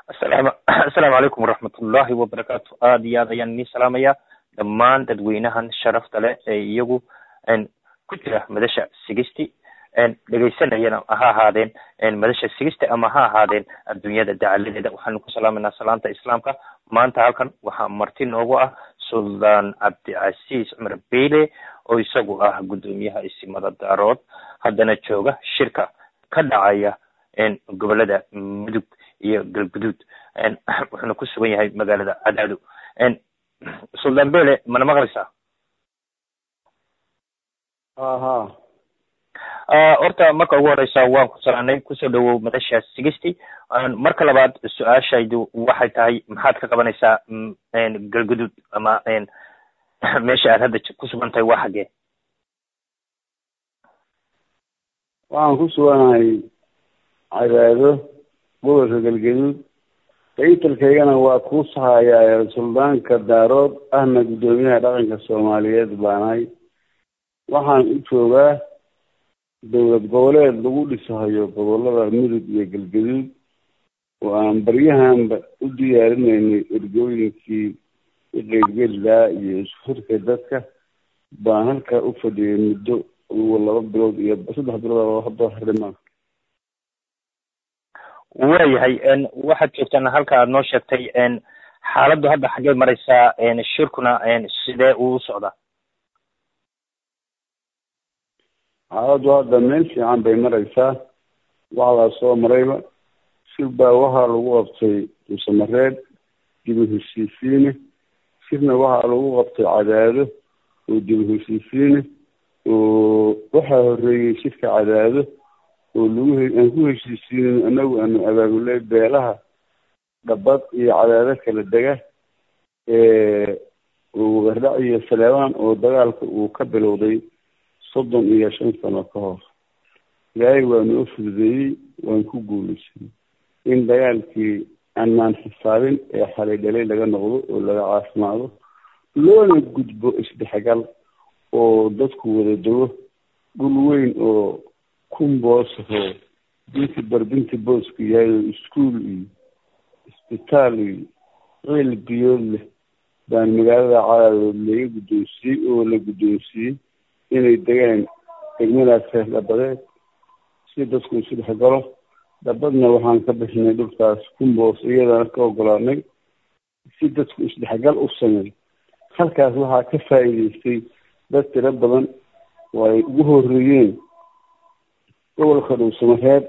asalaamu assalaamu calaykum waraxmatullaahi wabarakaatu aada iyo aad ayaan idiin salaamaya dhammaan dadweynahan sharafta leh ee iyagu ku jira madasha sigisti dhegaysanayana ha ahaadeen madasha sigisti ama ha ahaadeen adduunyada dacaladeeda waxaanu ku salaamayna salaanta islaamka maanta halkan waxaa marti noogu ah suldaan cabdicasiis cumar beyle oo isagu ah guddoomiyaha isimada daarood haddana jooga shirka ka dhacaya gobolada mudug iyo galguduud wuxuuna ku sugan yahay magaalada cadaado suldaan bele mana maqlaysaa aha horta marka ugu horeysa waan ku salaanay kusoo dhawow madasha sigisty marka labaad su-aashaydu waxay tahay maxaad ka qabanaysaa galguduud ama meesha aad hadda ku sugan tahay waa xaggee waxaan ku suganahay cadaado gobolka galgaduud taytalkaygana waa kuu sahayaa suldaanka daarood ahna guddoomiyaha dhaqanka soomaaliyeed baanahay waxaan u joogaa dowlad goboleed lagu dhisahayo gobolada mudug iyo galgaduud oo aan baryahanba u diyaarinaynay ergooyinkii iqeybgelilaa iyo isku-xirka dadka baan halkaa u fadhiyay muddo laba bilood iyo saddex bilood hadda harimaa waayahay waxaad joogtaan halka aad noo sheegtay xaaladdu hadda xaggee mareysaa shirkuna sidee uu socdaa xaaladdu hadda meel fiican bay mareysaa waxdaa soo marayba shir baa waxaa lagu qabtay duusamareed dibu heshiisiine shirna waxaa lagu qabtay cadaado oo dibu heshiisiine oo waxaa horeeyey shirka cadaado oo lagu aan ku heshiisiinin anagu aanu abaabulay beelaha dhabad iyo cadaado kala dega wagardhac iyo saleebaan oo dagaalka uu ka bilowday soddon iyo shan sano ka hor ilaahay waa noo fududeeyey waan ku guulaysanay in dagaalkii aanaan xisaabin ee xalay dhalay laga noqdo oo laga caafimaado loona gudbo isdhexgal oo dadku wada dego dhul weyn oo kumboosahoo binti barbinti boosku yahay oo iskuol iyo isbitaal iyo ceel biyood leh baan magaalada cadaadood laga guddoonsiiyey oo la guddoonsiiyey inay degaan degmadaas dhabadeed si dadku isu dhex galo dhabadna waxaan ka bixinay dhulkaas kumboos iyadana ka ogolaanay si dadku isdhexgal u sameey halkaas waxaa ka faa'iideystay dad tiro badan oo ay ugu horeeyeen gobolka dhuusamareed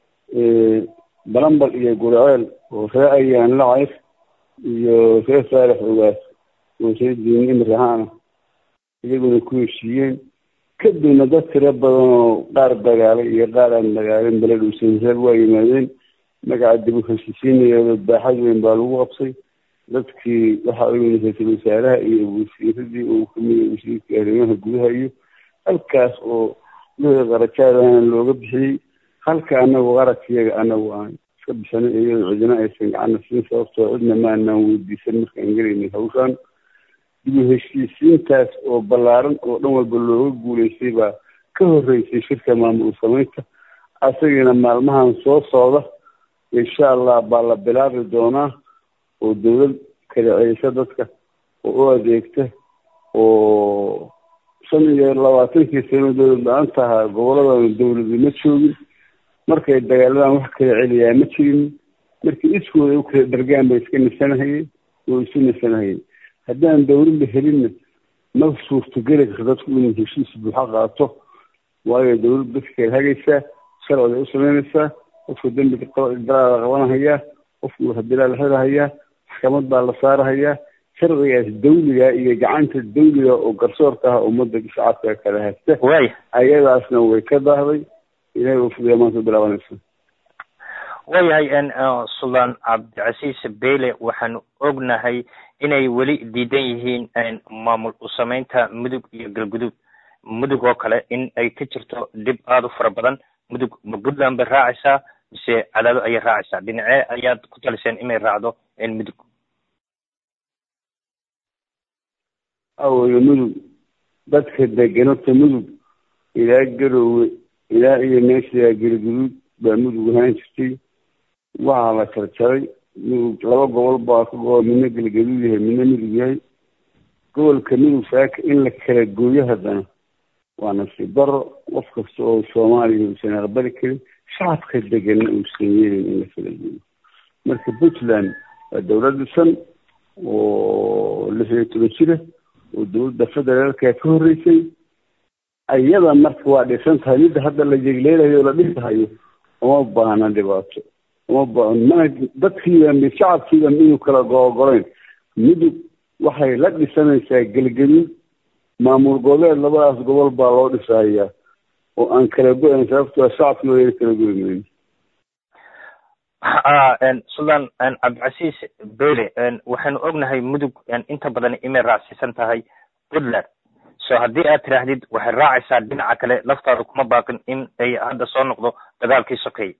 balambal iyo gurceel oo ree ayaan lacayf iyo ree saalex ogaas oo ree diin imrahaana iyaguna ku heshiiyeen kadibna dad tiro badan oo qaar dagaalay iyo qaar aan dagaalin bale dhuusamareed waa yimaadeen magaca dib u heshiisiinaya baaxad weyn baa lagu qabsay dadkii waxa u yimid ra-iisul wasaaraha iyo wasiiradii uu kamid wasiirkii arrimaha gudaha iyo halkaas oo wixii qarajaadana looga bixiyey halka anagu qaradkiyaga anagu aan iska bisanay iyadoo cidina aysan gacana siin sababtoo cidna maanaan weydiisan markaan gelaynay hawshaan dibu heshiisiintaas oo ballaaran oo dhan walba looga guulaystay baa ka horeysay shirka maamul samaynta asagiina maalmahan soo socda insha allah baa la bilaabi doonaa oo dawlad kala celisa dadka oo u adeegta oo shan iyo labaatankii sano dawlad la-aan tahaa goboladana dawladi ma joogin markay dagaaladan wax kala celiyaa ma jirin markii iskooda u kala dhargaan bay iska nisanahayeen oo isu nisanahayeen haddaan dawladda helinna ma suurtogeli karto dadku inuu heshiis buuxa qaato waayo dawladda dadka kala hagaysaa sharciday u samaynaysaa qofka dembiga daraada qabanahayaa qofku hadilaa la xirahayaa maxkamad baa la saarahayaa sharcigaas dawliga iyo gacanta dawliga oo garsoorka ah ummadda shacabka kala haysta way ayadaasna way ka daahday ilahay uu fudiya maanta bilaabanaysa waayahay suldaan cabdicasiis beyle waxaanu ognahay inay weli diidan yihiin maamul usameynta mudug iyo galguduud mudug oo kale in ay ka jirto dhib aada u fara badan mudug ma puntland bay raacaysaa mise cadaado ayay raacaysaa dhinacee ayaad ku taliseen inay raacdo mudug awayo mudug dadka deganota mudug ilaa garoowe ilaa iyo meesha galguduud baa mudug ahaan jirtay waxaa la jarjaray laba gobol baa ka go midna galgaduud yahay midna midug yahay gobolka midug saaka in la kala gooyo haddana waa nasiib daro qof kasta oo soomaaliya uusan aqbali karin shacabka deganna uusan yeelin in la kala gooyo marka puntland waa dowlad dhisan oo lix iyo toban jira oo dowladda federaalka ka horreysay iyada marka waa dhisan tahay midda hadda la jegleelayo o la dhisahayo uma baahna dhibaato uma ba mana dadkiiba mid shacabkiiba midug kala googolayn midug waxay la dhisanaysaa gelgaduud maamul goboleed labadaas gobol baa loo dhisahayaa oo aan kala go-ayn sababtoo shacabkii wayna kala goy mayn suldan cabdicasiis bele waxaynu ognahay mudug inta badan imay raacsiisan tahay puntland so haddii aad tiraahdid waxay raacaysaa dhinaca kale laftaada kuma baaqin in ay hadda soo noqdo dagaalkii sokeeye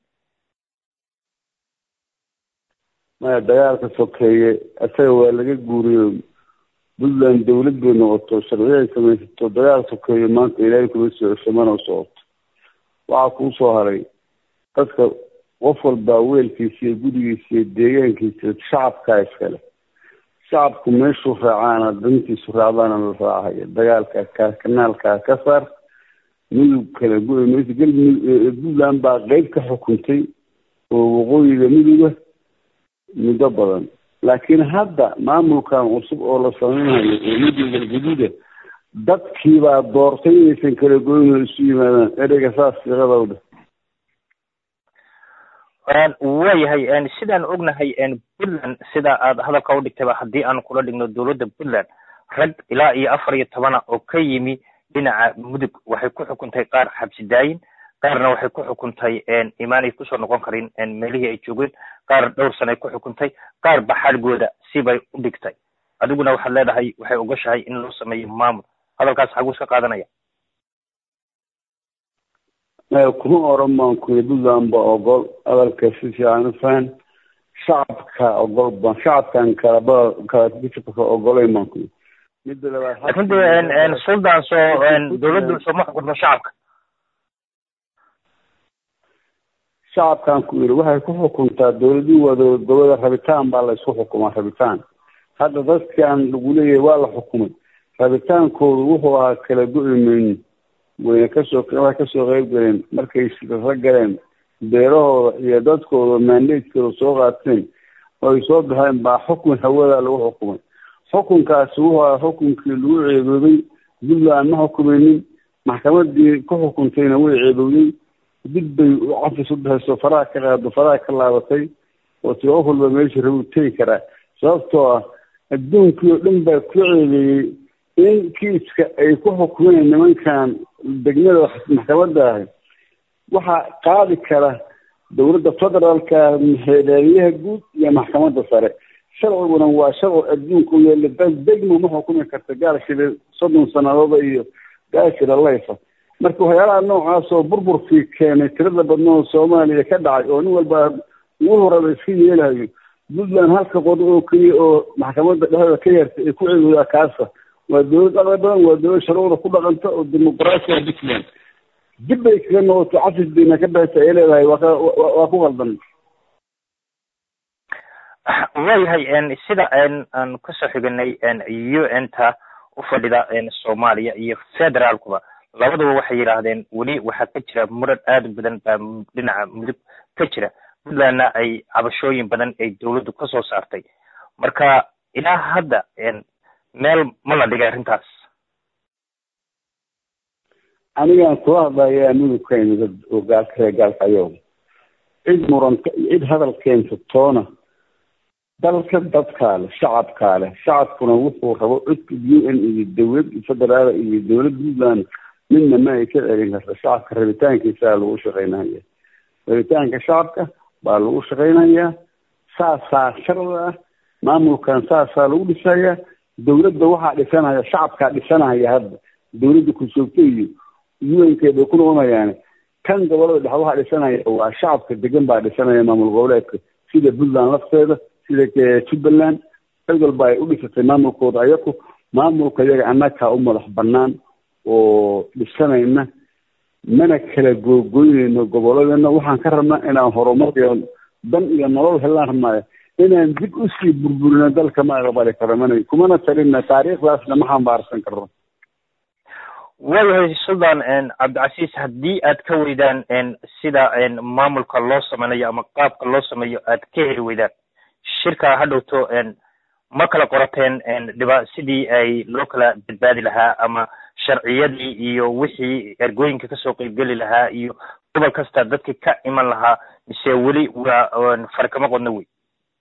maya dagaalka sokeeye isaga waa laga guuriyo puntland dawlad bay noqoto sharciyo ay samaysato dagaal sokeeye maanta ilaahay kuma soo cesho mana socoto waxaa kuu soo haray dadka qof walbaa weelkiisa iyo gurigiisa iyo deegaankiisa shacabkaa iskale shacabku meeshuu raacaana dantiisu raacdaana la raacaya dagaalka ka kanaalkaa ka saar midug kala go- mayso galmudug puntland baa qeyb ka xukuntay oo waqooyiga miduga muddo badan laakiin hadda maamulkan cusub oo la sameynayo oo midug galgaduuda dadkiibaa doortay inaysan kala goyn oo isu yimaadaan ereyga saas fiiqadawdha waayahay sidaan ognahay puntland sida aad hadalka u dhigtayba haddii aan kula dhigno dowladda puntland rag ilaa iyo afar iyo tobana oo ka yimi dhinaca mudug waxay ku xukuntay qaar xabsi daayin qaarna waxay ku xukuntay imaanay kusoo noqon karin meelihii ay joogeen qaar dhowr sanay ku xukuntay qaar baxalgooda sibay u dhigtay adiguna waxaad leedahay waxay ogoshahay in loo sameeyo maamul hadalkaas xaguu iska qaadanaya kuma oran baan kuyi puntland ba ogol hadalka si fiican u fahan shacabka ogol baan shacabkan kalaba kalaka ogolayn baan kuyi midda labaad laakin de suldan soo dowladdu sooma xukunto shacabka shacabkan ku yiri waxay ku xukuntaa dowladii waa dowlad goboleed rabitaan baa la isku xukumaa rabitaan hadda dadkan lagu leeyahay waa la xukumay rabitaankoodu wuxuu ahaa kala go-i mayni wayna kasoo waxay kasoo qeyb galeen markay shiraro galeen beerahooda iyo dadkooda mandatekooda soo qaateen oo ay soo baxeen baa xukun hawada lagu xukumay xukunkaasi wuxuu ahaa xukunkii lagu ceeboobay puntland ma xukumaynin maxkamadii ku xukuntayna way ceebowday dib bay cafis u dhexayso faraha ka qaado faraha ka laabatay oo tii qof walba meesha rabu tegi karaa sababtoo ah adduunkii oo dhan baa ku ceebeeyey in kiiska ay ku xukumeen nimankan degmada maxkamadda ahi waxaa qaadi kara dowladda federaalka xeeleliyaha guud iyo maxkamadda sare sharciguna waa sharci adduunka u yaalla bas degmo ma xukumi karta gaalshile soddon sanadooda iyo gaashila layfa marka waxyaalaha noocaas oo burburkii keenay tirada badnoo soomaaliya ka dhacay oo nin walba ugu horaba iska yeelahayo puntland halka qodo oo keliya oo maxkamadda dhexdeeda ka yartay ay ku ceegoodaa kaasa waa dowlad aqli badan waa dowlad sharcida ku dhaqanta oo dimuqraasiya puntland dib bay kaga noqoto cafis bayna ka baxaysa ay leedahay waa waa ku qaldan waayahay sida aan kasoo xiganay u n ta u fadhida soomaaliya iyo federaalkuba labaduba waxay yidhaahdeen weli waxaa ka jira muran aada u badan baa dhinaca mudug ka jira puntlandna ay cabashooyin badan ay dowladdu kasoo saartay marka ilaa hadda meel ma la dhigay arrintaas anigaan kula hadlayaa mudugkayna dad oo gaalka reer gaalkayo cid muranta cid hadal keenta toona dalka dadkaa leh shacabkaa leh shacabkuna wuxuu rabo codka u n iyo dowlad federaal iyo dowlad puntland midna ma ay ka celin karta shacabka rabitaankiisaa lagu shaqaynaya rabitaanka shacabka baa lagu shaqaynayaa saasaa sharda ah maamulkan saasaa lagu dhisayaa dowladda waxaa dhisanaya shacabkaa dhisanaya hadda dowladda ku-joogta iyo un-keed bay ku noqonayaane kan gobolada dhexe waxaa dhisanaya waa shacabka degan baa dhisanaya maamul goboleedka sida puntland lafteeda sida jubbaland cid walba ay u dhisatay maamulkooda ayaku maamulka iyaga annagaa u madax banaan oo dhisanayna mana kala googoynayno goboladeenna waxaan ka rabnaa inaan horumar iyo dan iyo nolol helaan rabnaayo inaan dib usii burburino dalka ma aqbali karo mana kumana talina taariikhdaasna ma xambaarsan karo waayahay suldan cabdicasiis haddii aad ka weydaan sida maamulka loo sameynayo ama qaabka loo sameeyo aad ka heli weydaan shirka ha dhowto ma kala qorateen dhiba sidii ay loo kala badbaadi lahaa ama sharciyadii iyo wixii ergooyinka kasoo qeybgeli lahaa iyo gobol kasta dadki ka iman lahaa mise weli waa farkama qodno wey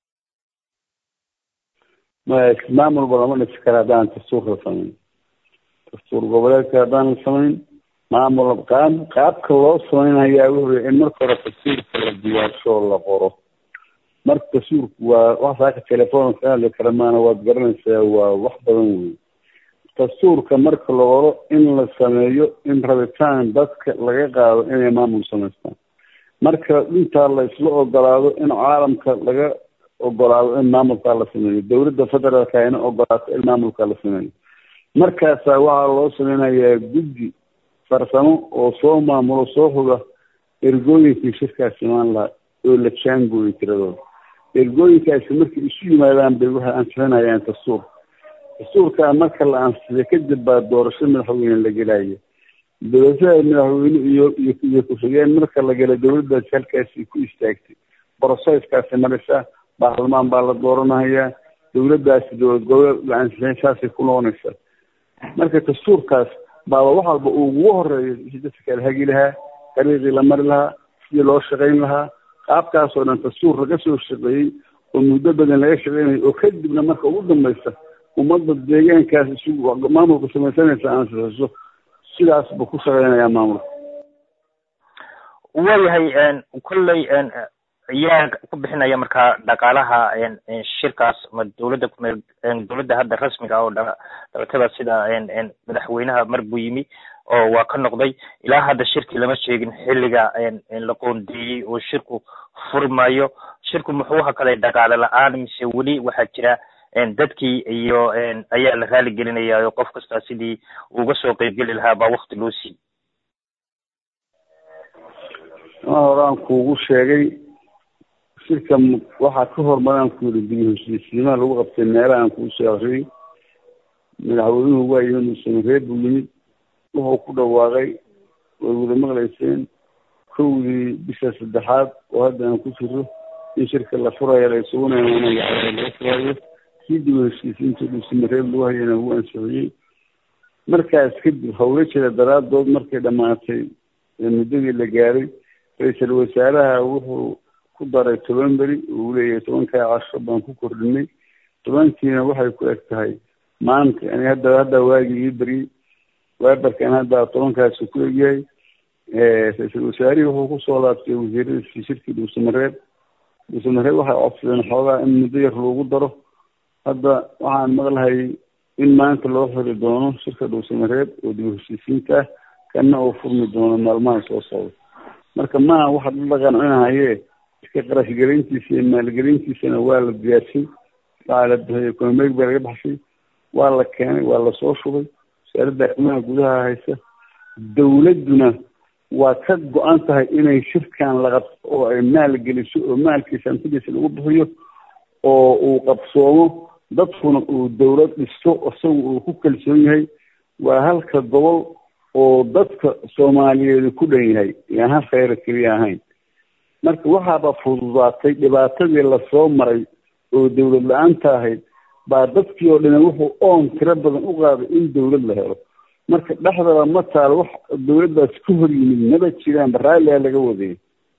maya maamulba lama dhisi kara haddaan dastuur la samayn dastuur goboleedka haddaan la samayn maamul qaab qaabka loo samaynayaa wuxuu in marka hore dastuurka la diyaarsho la qoro marka dastuurku waa wax saaka telefoonka ka hadli kara maana waad garanaysaa waa wax badan wey dastuurka marka la qoro in la sameeyo in rabitaan dadka laga qaado inay maamul samaystaan marka intaa la isla ogolaado in caalamka laga ogolaado in maamulkaa la sameeyo dowladda federaalka ayna ogolaato in maamulkaa la sameeyo markaasaa waxaa loo sameynayaa guddi farsamo oo soo maamulo soo huga ergooyinkii shirkaas imaan lahaa oo la jaangooyo tiradooda ergooyinkaasi markay isu yimaadaan bay waxay ansixinayaan dastuur dastuurkaa marka la ansixiyo kadib baa doorasho madaxweyne la gelaya doorashada madaxweyne iyo iyo iyo ku-xigeen marka la gala dowladdaasi halkaasi ku istaagtay broseskaasi maraysaa baarlamaan baa la dooranayaa dowladdaasi dowlad goboleed la ansixin saasay ku noqonaysaa marka dastuurkaas baaba wax walba uu ugu horeeyo si dadka kala hagi lahaa dariiqii la mari lahaa sidii loo shaqayn lahaa qaabkaasoo dhan dastuur laga soo shaqeeyey oo muddo badan laga shaqeynayo oo kadibna marka ugu dambaysa ummadda deegaankaas isugu maamulka samaysanaysa ansixiso sidaas buu ku shaqeynayaa maamulka waayahay kolley yaa ku bixinaya markaa dhaqaalaha shirkaas ma dowladda kumeel dowladda hadda rasmiga ah oo dhabatada sida madaxweynaha mar buu yimi oo waa ka noqday ilaa hadda shirki lama sheegin xilliga la qoondeeyey oo shirku furmayo shirku muxuu hakalay dhaqaale la-aan mise weli waxaa jira dadkii iyo ayaa la raali gelinaya oo qof kasta sidii uga soo qeybgeli lahaa baa wakti loo siiyey ma horaan kuugu sheegay shirka waxaa ka hormaraan ku yiri dib heshiisiimaha lagu qabtay meelahaan kuu soo akriyey madaxweynuhu waa yimid musamaree buu yimid wuxuu ku dhawaaqay way wada maqlayseen kowdii bisha saddexaad oo hadda aan ku jiro in shirka la furayo la isugunaya laga furayo kii dib heshiisiinta dhuusamareeb lagu hayana wuu ansixiyey markaas kadib hawlo jira daraadood markay dhammaatay muddadii la gaaray ra-iisul wasaaraha wuxuu ku daray toban beri uu leeyahay tobankaa casho baan ku kordhinay tobankiina waxay ku eg tahay maanta ani hadda hadda waagii ii beriyey waabarkan hadda tobankaasi ku egyahay ra-iisul wasaarihii wuxuu kusoo laabtay wasiiradiisii shirkii dhuusamareeb dhuusamareeb waxay codsadeen xoogaa in muddo yar loogu daro hadda waxaan maqlahay in maanta loo xiri doono shirka dhuusamareeb oo dib heshiisiinta ah kana uu furmi doono maalmaha soo socda marka maaha waxa la qancinahaye iska qarashgelintiisa iyo maalgelintiisana waa la diyaarshay waxaa la bixiyay komeeg baa laga baxshay waa la keenay waa lasoo shubay wasaaradda arrimaha gudaha haysa dowladduna waa ka go-an tahay inay shirkan la qabto oo ay maal geliso oo maalkiisa hantidiisa lagu bixiyo oo uu qabsoomo dadkuna uu dowlad dhisto isagu uu ku kalsoon yahay waa halka gobol oo dadka soomaaliyeed ku dhan yahay yaan hal kheyra keliya ahayn marka waxaaba fududaatay dhibaatadii lasoo maray oo dowlad la-aanta ahayd baa dadkii oo dhan wuxuu oon tiro badan u qaaday in dowlad la helo marka dhexdaba ma taalo wax dowladdaas ka hor yimid maba jiraan baraalia laga wadayay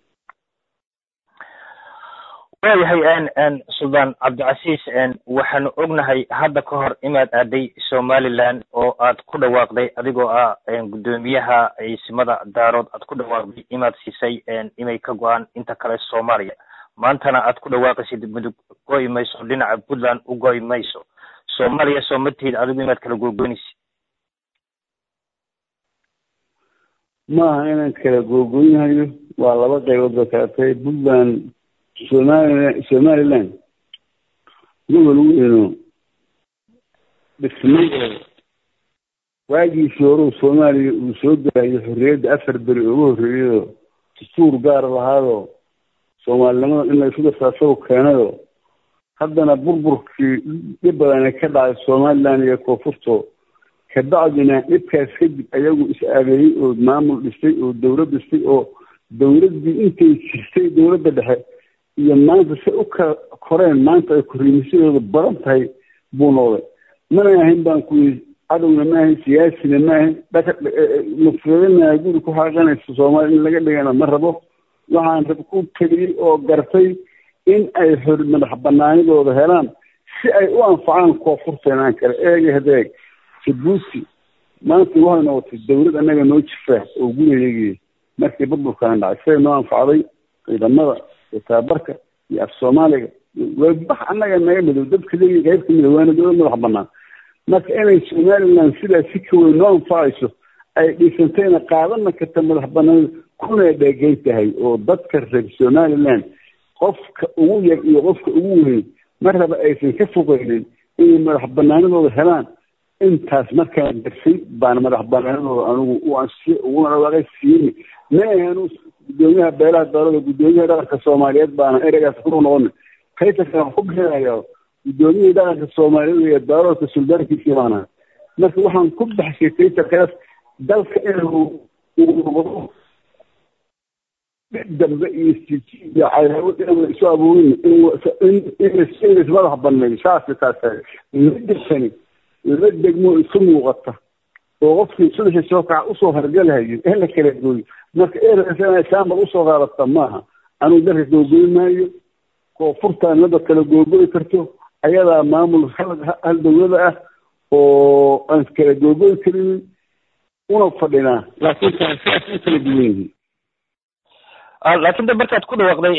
waayahay suldaan cabdicasiis waxaanu ognahay hadda ka hor inaad aaday somaliland oo aad ku dhawaaqday adigoo ah guddoomiyaha ciisimada daarood aad ku dhawaaqday inaad siisay inay ka go-aan inta kale soomaaliya maantana aad ku dhawaaqaysid mudug goy mayso dhinaca puntland u goy mayso soomaaliya soo ma tihid adigu inaad kala googoynaysid maaha inaan kala googoynhayo waa laba qaybood ba kala tahay puntland somalilan somaliland gobol weyno dhismay oo waagiisii horeu soomaaliya uu soo gelayo xorriyadda afar beri ugu horreeyayoo dastuur gaar lahaadoo soomaalinimada in la isu dartaa isagu keenayoo haddana burburkii dhib badana ka dhacay somaliland iyo koonfurto kabacdina dhibkaas kadib ayagu is-aabeeyey oo maamul dhistay oo dowlad dhistay oo dowladdii intay jirtay dowladda dhexe iyo maanta se u kala koreen maanta ay korriimisadooda badan tahay buu noqday mana ahayn baan ku yii cadowna ma ahayn siyaasina ma ahayn dhaka mufradana guri ku xaaqanaysa soomaaliya in laga dhigana ma rabo waxaan rab ku keliyey oo gartay in ay xor madax banaanidooda helaan si ay u anfacaan koonfurteenaan kale eega hadeeg jabuuti maanta waxay noqotay dowlad annaga noo jifaa oo gurigeegii markii burburkaan dhacay siday noo anfacday ciidamada iyo tababarka iyo af soomaaliga waa bax annaga naga midow dadka leeyi qayb ka midow waana dowlad madax banaan marka inay somaliland sidaas si ka weyn noo anfacayso ay dhisantayna qaadana karta madax banaanida kuna dheegeyn tahay oo dadka reer somaliland qofka ugu yar iyo qofka ugu weyn marraba aysan ka fogeynin inay madax banaanidooda helaan intaas markaan darsay baana madax banaanidooda anigu u ansiye uguna dhawaaqay siiyey ma ahanu gudoomiyaha beelaha dowlada gudoomiyaha dhaqanka soomaaliyeed baana ereygaas ku noqona kaytanka waxaan ku bixinaya gudoomiyihii dhaqanka soomaaliyeed iyo dowladka suldaankiisii baana marka waxaan ku baxshay kaytankaas dalka inuu uu noqdo dambe iyo iyo cadaawad inaan isu abuurin in madax baneeyo saasa taas midasani la degmo isu muuqata oo qofkii sudaxa soo kaca usoo hargalahayo in la kala gooyo marka erasa saambal usoo qaadata maaha anugu dalka googoy maayo koonfurtaan nada kala googoy karto ayadaa maamul hal dowlada ah oo aan kala googoy karinin una fadhinaa laakiin taasiaas u kala duwan yihiin laakiin de markaad ku dhawaaqday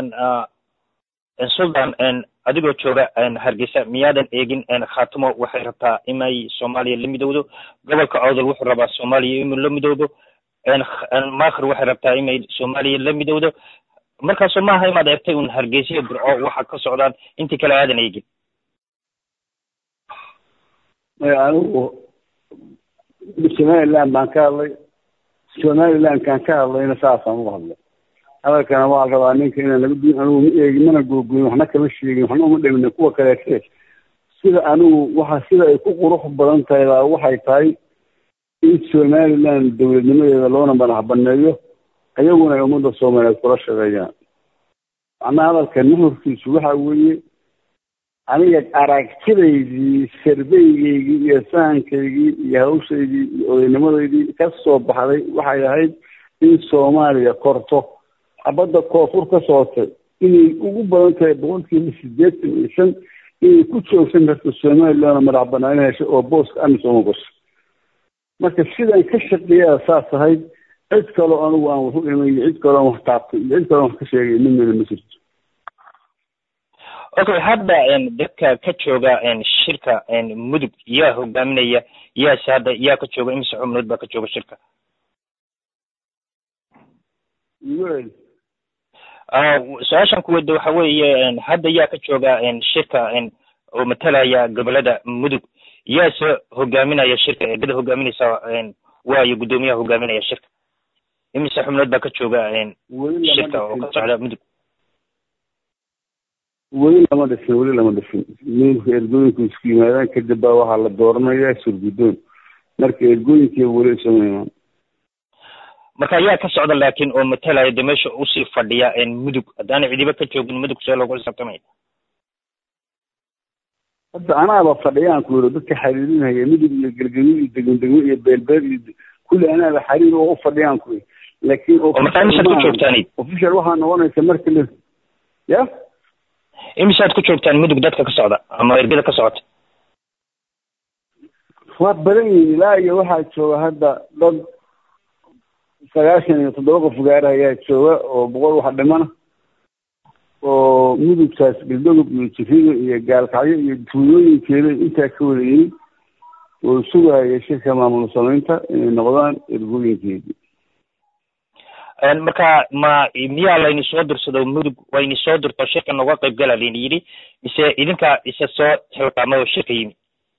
sultan adigoo jooga hargeysa miyaadan eegin khaatimo waxay rabtaa inay soomaaliya la midowdo gobolka cowdal wuxuu rabaa soomaaliya inuu la midowdo makhir waxay rabtaa inay soomaaliya la midowdo markaasoo maaha inaad eegtay un hargeysa burco waxa ka socdaan intii kale aadan eegin anigu somaliland baan ka hadlay somalilandkaan ka hadlayna saasaan uga hadlay hadalkana waxaa rabaa ninka inaan laga duin anigu ma eegin mana googoyin waxna kama sheegin waxna uma dhimina kuwa kaleete sida anigu waxa sida ay ku qurux badan tahay baa waxay tahay in somaliland dowladnimadeeda loona madax baneeyo ayaguna ay ummadda soomaaliyeed kula shaqeeyaan macnaha hadalka nuhurkiisu waxa weeye aniga aragtidaydii sarbeygeygii iyo sahankaygii iyo hawshaydii iyo odaynimadaydii ka soo baxday waxay ahayd in soomaaliya korto xabadda koonfur ka socotay inay ugu badan tahay boqolkiiba sideetan iyo shan inay ku joogsan karto somalilandna madax banaan hesho oo booska amisooma gasho marka sidaan ka shaqeeyaa saas ahayd cid kaloo anigu aan waxu imay iyo cid kaloo aan wax taabtay iyo cid kaloo aan wax ka sheegay midnana ma jirto okay hadda dadka ka jooga shirka mudug yaa hogaaminaya yaase hadda yaa ka jooga imise xubnood baa ka jooga shirka su-aashan kuwada waxa weeye hadda yaa ka jooga shirka oo matalaya gobolada mudug yaase hogaaminaya shirka eegada hogaaminaysa waayo guddoomiyaha hogaaminaya shirka imise xubnood baa ka jooga shirka oo ka socda mudug weli lama dhisin weli lama dhisin midka ergooyinku isku yimaadaan kadib baa waxaa la dooranaya surguddoon marka ergooyinkii weli isuma imaan marka yaa ka socda laakiin oo matalaya de meesha usii fadhiya mudug haddaana cidiba ka joogin mudug see loogu xisaabtamaya hadda anaaba fadhiyaan ku yidhi dadka xiriirinaya mudug iyo gelgelyo iyo degmo degmo iyo beelbeel iyo kulli anaaba xiriir oo u fadhiyaan ku yidhi laakiin oo markaa imisaad ku joogtaan official waxaa noqonaysa marka la ya imisaad ku joogtaan mudug dadka ka socda ama ergada ka socota waa badan yihin ilaa iyo waxaa jooga hadda dad sagaashan iyo toddoba qof gaara ayaa jooga oo boqol wax dhimana oo mudugtaas galdogob iyo jiriga iyo gaalkacyo iyo tuulooyinkeeda intaa ka wada yimid oo sugaya shirka maamul samaynta inay noqdaan ergooyinkeedii marka ma miyaa layni soo dirsado mudug wayni soo dirto shirka noga qayb gala layni yidhi mise idinka isa soo xilqaamay oo shirka yimid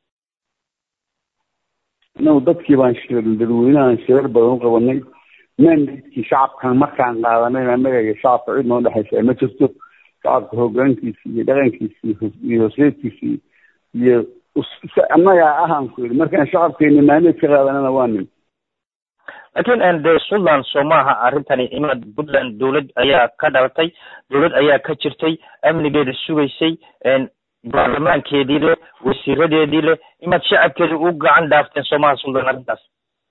inagu dadkii baan shirin dadweynahan shirar badan u qabanay mandatkii shacabkan markaan qaadanayna annaga iyo shacabka cid noo dhexaysa ma jirto shacabka hoggaankiisii iyo dhaqankiisii iyo hosleedkiisii iyo annagaa ahaan ku yidhi markaan shacabkeena maalied ka qaadanana waa nin laakiin de suntland soo maaha arrintani imaad puntland dowlad ayaa ka dhalatay dowlad ayaa ka jirtay amnigeeda sugaysay baarlamaankeedii leh wasiiradeedii leh imaad shacabkeeda u gacan dhaafteen soo maaha suntland arrintaas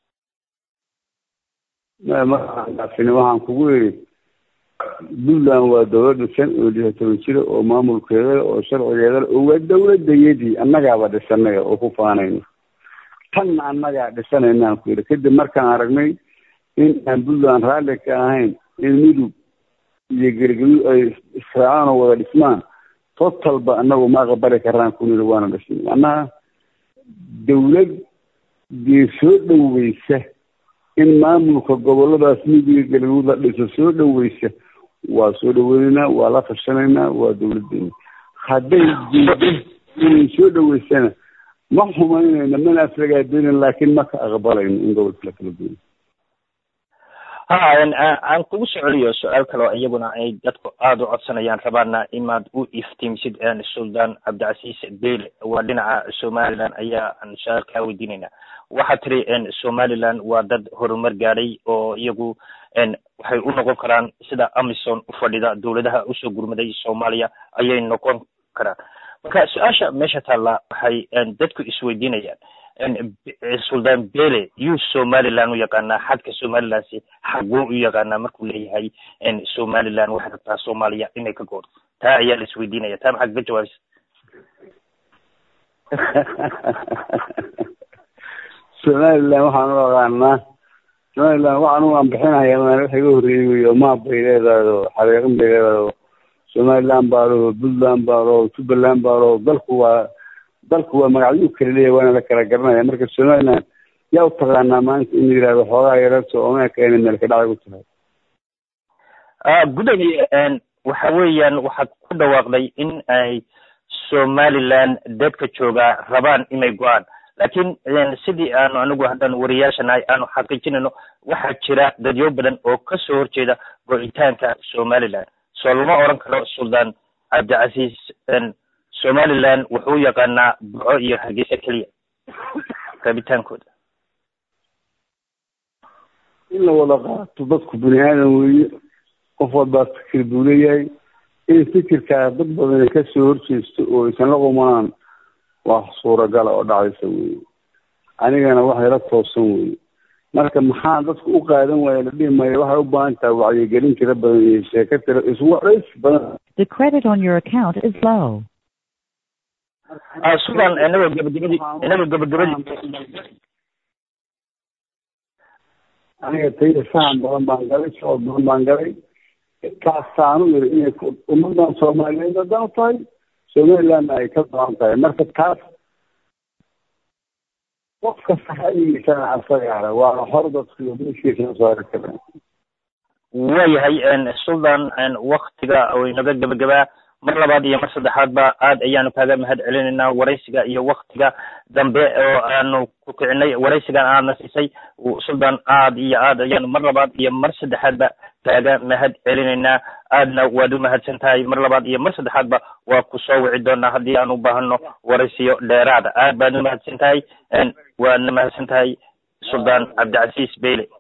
maaan dhaafin waxaan kugu yidhi puntland waa dowlad dhisan oo lixa toban jira oo maamulkeeda oo sharcigeeda oo waa dowladayadii annagaaba dhisanaya oo ku faanayno tanna annagaa dhisanaynaaan ku yidhi kadib markaan aragnay in aan puntland raalli ka ahayn in midug iyo gergelyo ay israacaan oo wada dhismaan totalba annagu ma aqbali karaan ku nidhi waana dhisnay macnaha dowlad dee soo dhoweysa in maamulka goboladaas midiga galguud la dhiso soo dhoweysa waa soo dhaweynaynaa waa la tashanaynaa waa dowladdeena hadday diido inay soo dhoweysana ma xumaynayno mana aflagaadeynan laakiin ma ka aqbalayno in gobolka la kala duway ha aan kugu soo celiyo su-aal kaleo iyaguna ay dadku aada u codsanayaan rabaana imaad u iftiimsid sultan cabdicasiis bele waa dhinaca somaliland ayaa aan su-aal kaa weydiinayna waxaa tiri somaliland waa dad horumar gaadhay oo iyagu waxay u noqon karaan sida amison u fadhida dowladaha usoo gurmaday soomaaliya ayay noqon karaan marka su-aasha meesha taalla waxay dadku isweydiinayaan sultan bele yuu somaliland u yaqaanaa xadka somalilandsi xaguu u yaqaanaa markuu leeyahay somaliland waxay rabtaa soomaaliya inay ka goodo taa ayaa la isweydiinaya taa maxaad ka jawaabaysa somaliland waxaan u aqaanaa somaliland waxaan u anbixinaya maan wax iga horreeyey wey oo maab bay leedahay oo xareeqin bay leedahay oo somaliland baa loo puntland baa loo jubbaland baa loo dalku waa dalku waa magacyo kala leeyahay waana la kala garanaya marka somaliland yaa u taqaanaa maanta in la yidhahdo xoogaa yareerto omeeka inay meel ka dhacay ku tahay gudoomiye waxa weeyaan waxaad ku dhawaaqday in ay somaliland dadka joogaa rabaan inay go-aan laakiin sidii aanu anigu haddaan wariyaashanahay aanu xaqiijinayno waxaa jira dadyo badan oo kasoo horjeeda go-itaanka somaliland soo lama oran karo sultan cabdicasiis somaliland wuxuu yaqaanaa burco iyo hargeysa keliya rabitaankooda in la wada qaato dadku bini aadan weeye qof walbaa fikir buu leeyahay in fikirkaa dad badan kasoo horjeesto oo aysan la qumanaan wax suuragala oo dhacaysa weye anigana waxay la toosan weye marka maxaa dadku u qaadan waaya la dhihi maayo waxay u baahan tahay wacyigelin tira badan iyo sheeko tira iswacdays badan The credit on your account is low. sudan inagoo gabagabadii inagoo gabagabadii aniga tayda faham badan baan galay socod badan baan galay kaasaanu yiri inay ummadan soomaaliyeed haddaan u tahay somalilandna ay ka badan tahay marka taas qof kasta xayigiisana asagaara waa hor dadku meeshiisa saari karaan waayahay sultan waktiga oo inaga gabagabaa mar labaad iyo mar saddexaadba aad ayaanu kaaga mahad celinaynaa waraysiga iyo waktiga dambe oo aanu ku kicinay waraysigan aadna siisay sultan aad iyo aad ayaanu mar labaad iyo mar saddexaadba kaaga mahad celinaynaa aadna waad u mahadsan tahay mar labaad iyo mar saddexaadba waa ku soo wici doonaa haddii aan u baahano waraysiyo dheeraada aad baad u mahadsan tahay waadna mahadsan tahay sultan cabdicasiis beyle